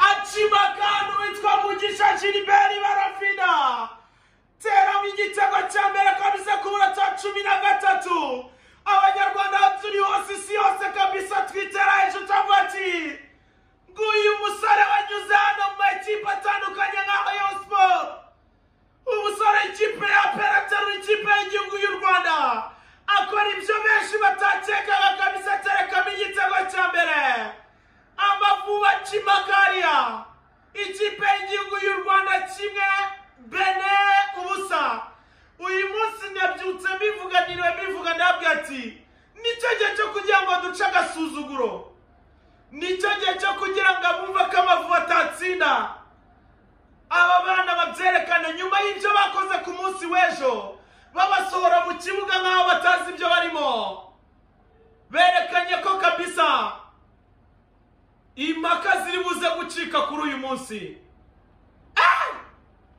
barashima kandi uwitwa mugisha gilbert barafina teramo igitego cya mbere kabisa ku munota wa cumi na gatatu abanyarwanda turi hose isi yose kabisa twitera hejuru cyangwa ati nguyu musore wanyuze hano mu makipe atandukanye nka rayon sport umusore ikipe ya perateru ikipe y'igihugu y'u rwanda akora ibyo benshi batakekaga kabisa aterekamo igitego cya mbere amavuba kimakariya ikipe y'igihugu y'u rwanda kimwe bene ubusa uyu munsi nabyutse mbivuganiriwe mbivuga ndabwira ati nicyo gihe cyo kugira ngo duce agasuzuguro nicyo gihe cyo kugira ngo abumve ko amavubi atatsinda aba bana babyerekane nyuma y'ibyo bakoze ku munsi w'ejo babasohora mu kibuga nk'aho batazi ibyo barimo berekanye ko kabisa impaka ziri buze gucika kuri uyu munsi Ah!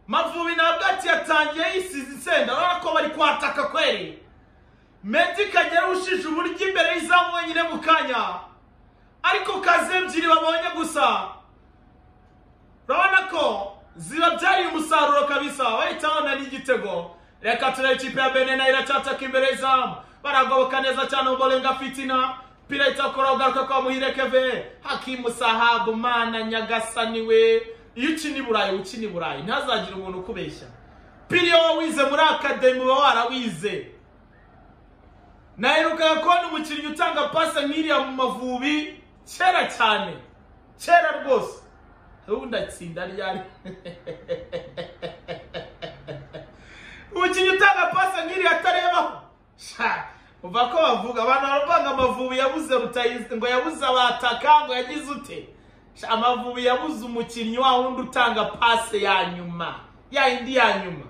mavubi ntabwo ati yatangiye yisize insenda urabona ko bari kwataka kweri medi kagera ushije uburyo imbere y'izamu wenyine mu kanya ariko kazi ebyiri babonye gusa urabona ko zibabyariye umusaruro kabisa bahitamo n'igitego reka turebe ikipe ya bene nayo iracyataka imbere y'izamu baragoboka neza cyane umuborenga fitina pireta kora ugaruka kwa muhire keve hakimu sahabu mana nyagasani we iyo ukina i burayi ukina i burayi ntazagire umuntu ukubeshya piriyo wize muri akademi uba warawize naherukaga kubona umukinnyi utanga pasi nk'iriya mu mavubi kera cyane kera rwose ubundi atsinda ryari umukinnyi utanga pasi nk'iriya atarebaho Sha, uva ko bavuga abantu baravanga amavubi yabuze rutayizi ngo yabuze abataka ngo yagize ute Sha, amavubi yabuze umukinnyi wa wundi utanga pasi ya nyuma ya yindi ya nyuma